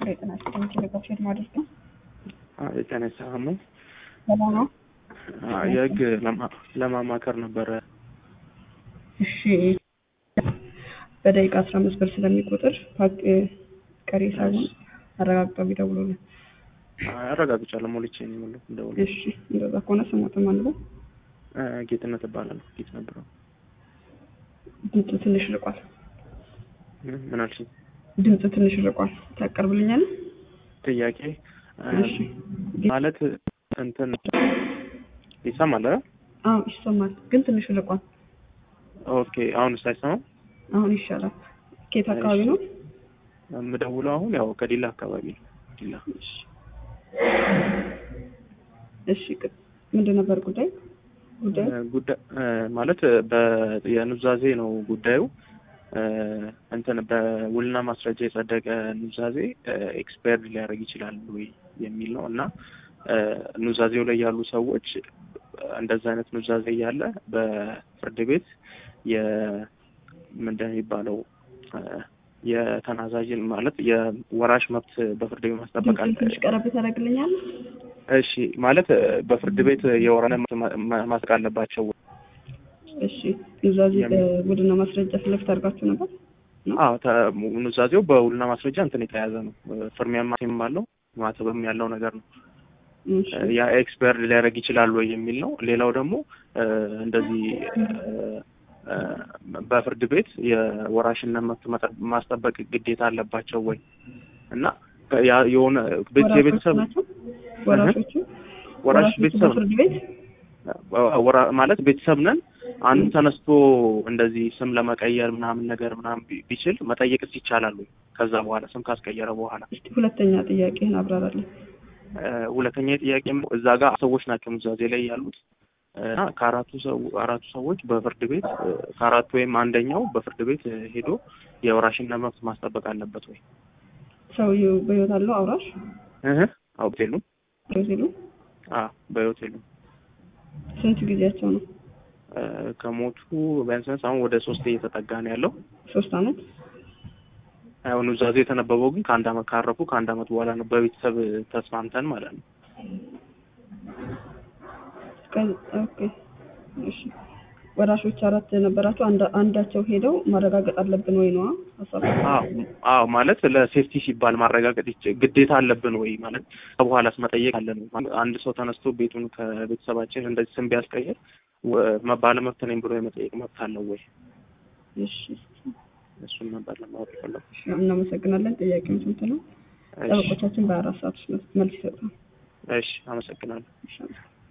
የጤና ቴሌግራፊ ማድረግ ነው። የጤና ሰላም ነው። ሰላም ነው። የህግ ለማማከር ነበረ። እሺ በደቂቃ አስራ አምስት ብር ስለሚቆጥር ቀሪ ሳይሆን አረጋግጠው ቢደውሉልን። አረጋግጫለሁ። ሞልቼ ነው የሞላሁት። እንደውል እሺ እንደዛ ከሆነ ስሞትም አንበው ጌትነት እባላለሁ። ጌት ነበረው። ድምፁ ትንሽ ርቋል። ምን አልሽኝ? ድምፁ ትንሽ ርቋል። ታቀርብልኛል? ጥያቄ እሺ ማለት እንትን ይሰማል አይደል? አዎ ይሰማል፣ ግን ትንሽ ርቋል። ኦኬ አሁን ሳይሰማ አሁን ይሻላል። ኬት አካባቢ ነው? የምደውለው አሁን ያው ከዲላ አካባቢ ነው። ዲላ እሺ እሺ ቅ- ምንድን ነበር ጉዳይ ጉዳይ ጉዳይ ማለት የኑዛዜ ነው ጉዳዩ። እንትን በውልና ማስረጃ የጸደቀ ኑዛዜ ኤክስፓየርድ ሊያደርግ ይችላል ወይ የሚል ነው እና ኑዛዜው ላይ ያሉ ሰዎች እንደዛ አይነት ኑዛዜ እያለ በፍርድ ቤት ምንድን ነው የሚባለው የተናዛዥን ማለት የወራሽ መብት በፍርድ ቤት ማስጠበቅ አለ። ድምፅህን ትንሽ ቀረብ ታደርግልኛል? እሺ ማለት በፍርድ ቤት የወራነ መብት ማ- ማስጠቅ አለባቸው። እሺ ኑዛዜ በቡድንና ማስረጃ ፊት ለፊት አድርጋችሁ ነበር? አዎ ተ- ኑዛዜው በውልና ማስረጃ እንትን የተያዘ ነው። ፍርሚያ ማቴም አለው ማተብም ያለው ነገር ነው። እሺ ያ ኤክስፐርድ ሊያደርግ ይችላል ወይ የሚል ነው። ሌላው ደግሞ እንደዚህ እ፣ በፍርድ ቤት የወራሽነት መብት መጠ- ማስጠበቅ ግዴታ አለባቸው ወይ እና ያ- የሆነ ቤት- ወራሾቹ የቤተሰብ ናቸው? ወራሾቹ ወራሽ ወራሾቹ ቤተሰብ በፍርድ ቤት ወራ- ማለት ቤተሰብ ነን። አንዱ ተነስቶ እንደዚህ ስም ለመቀየር ምናምን ነገር ምናምን ቢ- ቢችል መጠየቅስ ይቻላል ወይ? ከዛ በኋላ ስም ካስቀየረ በኋላ እስቲ ሁለተኛ ጥያቄህን አብራራልኝ። እ፣ ሁለተኛ ጥያቄ እዛ ጋር ሰዎች ናቸው ኑዛዜ ላይ ያሉት እና ከአራቱ ሰው አራቱ ሰዎች በፍርድ ቤት እ፣ ከአራቱ ወይም አንደኛው በፍርድ ቤት እ፣ ሄዶ የወራሽነት መብት ማስጠበቅ አለበት ወይ? ሰውዬው በህይወት አለው አውራሽ እህ አውቅ የሉም። በህይወት የሉም? አዎ በህይወት የሉም። ስንት ጊዜያቸው ነው? እ፣ ከሞቱ ቢያንስ ቢያንስ አሁን ወደ ሶስት እየተጠጋ ነው ያለው። ሶስት አመት ያው ኑዛዜ የተነበበው ግን ከአንድ አመት ካረፉ ከአንድ አመት በኋላ ነው። በቤተሰብ ተስማምተን ማለት ነው። ቀን- ኦኬ እሺ ወራሾች አራት ነበራቸው። አንዳ- አንዳቸው ሄደው ማረጋገጥ አለብን ወይ ነዋ ሀሳብ አዎ አዎ ማለት ለሴፍቲ ሲባል ማረጋገጥ ይች- ግዴታ አለብን ወይ ማለት ከበኋላስ መጠየቅ አለን ወይ? አንድ ሰው ተነስቶ ቤቱን ከቤተሰባችን እንደዚህ ስም ቢያስቀይር ወ- ባለመብት ነኝ ብሎ የመጠየቅ መብት አለው ወይ? እሺ እሱን ነበር ለማወቅ የፈለኩት። እሺ፣ እናመሰግናለን። ጥያቄውን ስንት ነው? እሺ ጠበቆቻችን በአራት ሰዓት ውስጥ መልስ ይሰጣል። እሺ፣ አመሰግናለሁ። ይሻላል